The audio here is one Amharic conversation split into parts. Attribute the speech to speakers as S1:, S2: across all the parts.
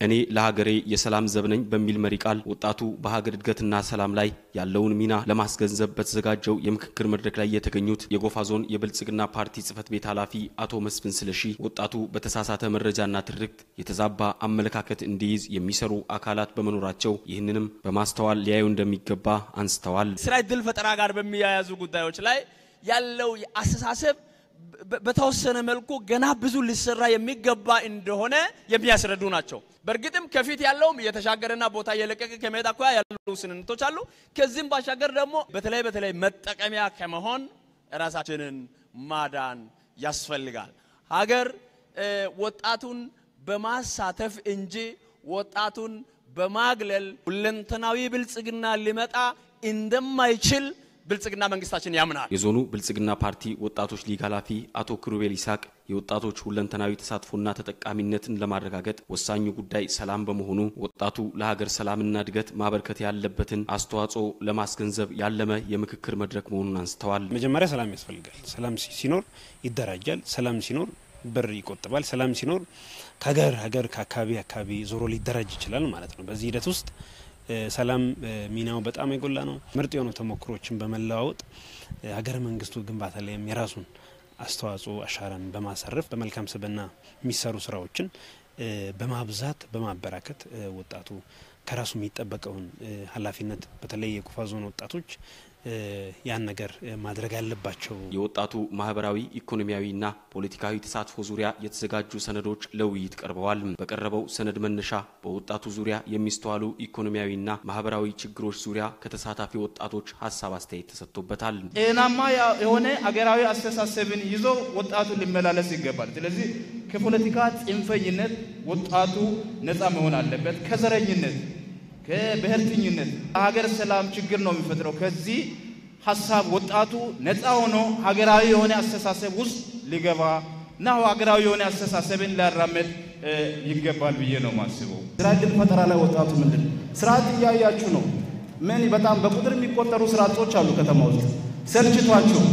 S1: እኔ ለሀገሬ የሰላም ዘብ ነኝ በሚል መሪ ቃል ወጣቱ በሀገር እድገትና ሰላም ላይ ያለውን ሚና ለማስገንዘብ በተዘጋጀው የምክክር መድረክ ላይ የተገኙት የጎፋ ዞን የብልጽግና ፓርቲ ጽህፈት ቤት ኃላፊ አቶ መስፍን ስለሺ ወጣቱ በተሳሳተ መረጃና ትርክት የተዛባ አመለካከት እንዲይዝ የሚሰሩ አካላት በመኖራቸው ይህንንም በማስተዋል ሊያዩ እንደሚገባ አንስተዋል።
S2: ስራ ዕድል ፈጠራ ጋር በሚያያዙ ጉዳዮች ላይ ያለው አስተሳሰብ በተወሰነ መልኩ ገና ብዙ ሊሰራ የሚገባ እንደሆነ የሚያስረዱ ናቸው። በእርግጥም ከፊት ያለውም እየተሻገረና ቦታ እየለቀቀ ከመሄድ አኳያ ያሉ ስንነቶች አሉ። ከዚህም ባሻገር ደግሞ በተለይ በተለይ መጠቀሚያ ከመሆን ራሳችንን ማዳን ያስፈልጋል። ሀገር ወጣቱን በማሳተፍ እንጂ ወጣቱን በማግለል ሁለንተናዊ ብልጽግና ሊመጣ እንደማይችል ብልጽግና መንግስታችን ያምናል።
S1: የዞኑ ብልጽግና ፓርቲ ወጣቶች ሊግ ኃላፊ አቶ ክሩቤል ይስሐቅ የወጣቶች ሁለንተናዊ ተሳትፎና ተጠቃሚነትን ለማረጋገጥ ወሳኙ ጉዳይ ሰላም በመሆኑ ወጣቱ ለሀገር ሰላምና እድገት ማበርከት ያለበትን አስተዋጽኦ ለማስገንዘብ ያለመ የምክክር መድረክ መሆኑን አንስተዋል።
S3: መጀመሪያ ሰላም ያስፈልጋል። ሰላም ሲኖር ይደራጃል። ሰላም ሲኖር ብር ይቆጥባል። ሰላም ሲኖር ከሀገር ሀገር ከአካባቢ አካባቢ ዞሮ ሊደራጅ ይችላል ማለት ነው። በዚህ ሂደት ውስጥ ሰላም ሚናው በጣም የጎላ ነው። ምርጥ የሆኑ ተሞክሮችን በመለዋወጥ ሀገረ መንግስቱ ግንባታ ላይም የራሱን አስተዋጽኦ አሻራን በማሳረፍ በመልካም ስብዕና የሚሰሩ ስራዎችን በማብዛት በማበራከት ወጣቱ ከራሱ የሚጠበቀውን ኃላፊነት በተለይ የጎፋ ዞን ወጣቶች ያን ነገር ማድረግ አለባቸው።
S1: የወጣቱ ማህበራዊ ኢኮኖሚያዊና ፖለቲካዊ ተሳትፎ ዙሪያ የተዘጋጁ ሰነዶች ለውይይት ቀርበዋል። በቀረበው ሰነድ መነሻ በወጣቱ ዙሪያ የሚስተዋሉ ኢኮኖሚያዊና ማህበራዊ ችግሮች ዙሪያ ከተሳታፊ ወጣቶች ሀሳብ አስተያየት ተሰጥቶበታል።
S4: ጤናማ የሆነ አገራዊ አስተሳሰብን ይዞ ወጣቱ ሊመላለስ ይገባል። ስለዚህ ከፖለቲካ ጽንፈኝነት ወጣቱ ነፃ መሆን አለበት። ከዘረኝነት ከብሔርተኝነት ሀገር ሰላም ችግር ነው የሚፈጥረው። ከዚህ ሀሳብ ወጣቱ ነፃ ሆኖ ሀገራዊ የሆነ አስተሳሰብ ውስጥ ሊገባ እና ሀገራዊ የሆነ አስተሳሰብን ሊያራመድ ይገባል ብዬ ነው ማስበው።
S5: ስራ ዕድል ፈጠራ ላይ ወጣቱ ምንድን ስርዓት እያያችሁ ነው። ምን በጣም በቁጥር የሚቆጠሩ ስርዓቶች አሉ ከተማ ውስጥ ሰልችቷቸው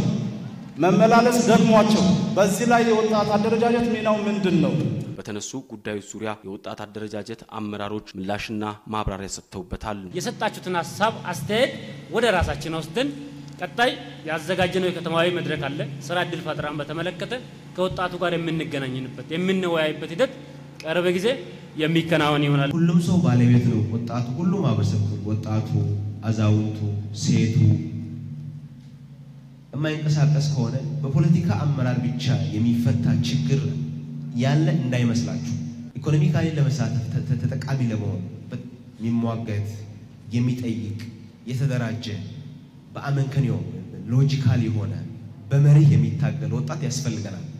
S5: መመላለስ ደግሟቸው፣ በዚህ ላይ የወጣት አደረጃጀት ሚናው ምንድን ነው?
S1: በተነሱ ጉዳዮች ዙሪያ የወጣት አደረጃጀት አመራሮች ምላሽና ማብራሪያ ሰጥተውበታል።
S6: የሰጣችሁትን ሀሳብ አስተያየት ወደ ራሳችን ወስደን ቀጣይ ያዘጋጀነው የከተማዊ መድረክ አለ። ስራ ዕድል ፈጠራን በተመለከተ ከወጣቱ ጋር የምንገናኝንበት የምንወያይበት ሂደት ቅርብ ጊዜ የሚከናወን ይሆናል።
S7: ሁሉም ሰው ባለቤት ነው። ወጣቱ፣ ሁሉም ማህበረሰብ፣ ወጣቱ፣ አዛውንቱ፣ ሴቱ የማይንቀሳቀስ ከሆነ በፖለቲካ አመራር ብቻ የሚፈታ ችግር ያለ እንዳይመስላችሁ። ኢኮኖሚካሊ ለመሳተፍ ተጠቃሚ ለመሆን የሚሟገት የሚጠይቅ የተደራጀ በአመንከንዮ ሎጂካል የሆነ በመርህ የሚታገል ወጣት ያስፈልገናል።